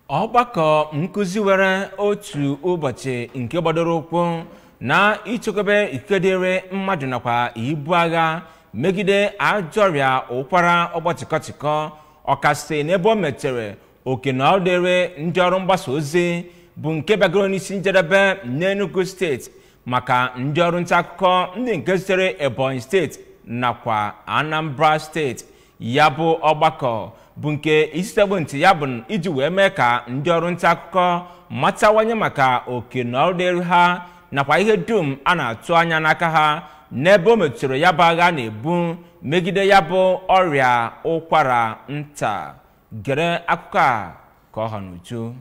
ọgbakọ nkụzi were otu ụbọchị nke gbadoro ụkwụ na ichekwebe ikike dịrị mmadụ nakwa ibu agha megide ajọ ọrịa ụkwara ọgbachịkọchịkọ ọkasị n'ebe o mechere oke na ọ dịrị ndị ọrụ mgbasa ozi bụ nke bịagoro n'isi njedebe n'Enugu steeti maka ndị ọrụ nta akụkọ ndị nke sitere Ebonyi steeti nakwa Anambra steeti ya bụ ọgbakọ bụ nke isitegbo ntị ya bụ iji wee mee ka ndị ọrụ nta akụkọ matawanye maka oke na ọrụ dịrị ha nakwa ihe dum a na-atụ anya n'aka ha n'ebe o metụtara ya bụ agha na-ebu megide ya bụ ọrịa ụkwara nta gere akụkọ a ka ọ ha n'uju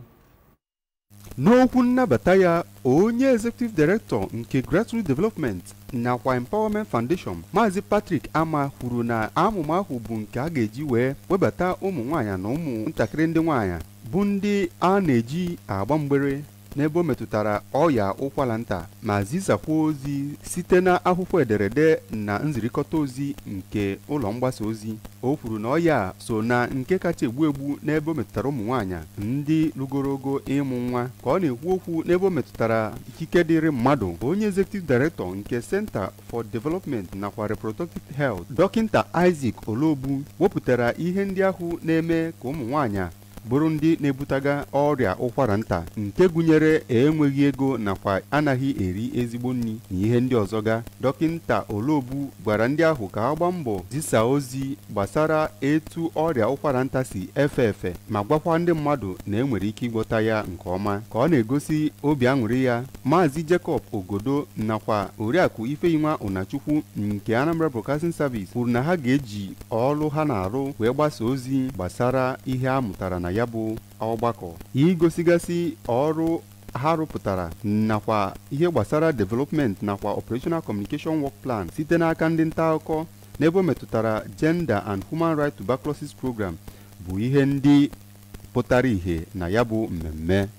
n'okwu nnabata ya onye executive director nke grassroots development nakwa empowerment foundation maazị patrick ama kwuru na amụma ahụ bụ nke a ga-eji wee webata ụmụ nwaanyị na ụmụ ntakịrị ndị nwaanyị bụ ndị a na-eji agba mgbere n'ebe o metụtara ọya ụkwara nta ma zisakwa ozi site na akwụkwọ ederede na nzirikọta ozi nke ụlọ mgbasa ozi o kwuru na ọya so na nke kacha egbu egbu n'ebe o metụtara ụmụ nwaanyị ndị rugorogo ịmụ nwa ka ọ na-ekwu okwu n'ebe o metụtara ikike dịrị mmadụ onye executive director nke center for development nakwa reproductive health dọkịta isaac olobu wepụtara ihe ndị ahụ na-eme ka ụmụ nwaanyị bụrụ ndị na-ebutaga ọrịa ụkwara nta nke gụnyere enweghị ego nakwa anaghị eri ezigbo nri na ihe ndị ọzọ ga dọkịta olobu gwara ndị ahụ ka ha gbaa mbọ zisa ozi gbasara etu ọrịa ụkwara nta si efe efe ma gwakwa ndị mmadụ na enwere ike ịgwọta ya nke ọma ka ọ na-egosi obi aṅụrị ya maazị jacob ogodo nakwa oriakụ ifeyinwa ụnachukwu nke anambra broadcasting service kwuru na ha ga-eji ọrụ ha na-arụ wee gbasa ozi gbasara ihe a mụtara na ya bụ ọgbakọ igosigasị ọrụ ha rụpụtara nakwa ihe gbasara development nakwa operational communication work plan site n'aka ndị nta akụkọ n'ebe o metụtara gender and human rights tuberculosis program bụ ihe ndị pụtara ìhè na ya bụ mmemme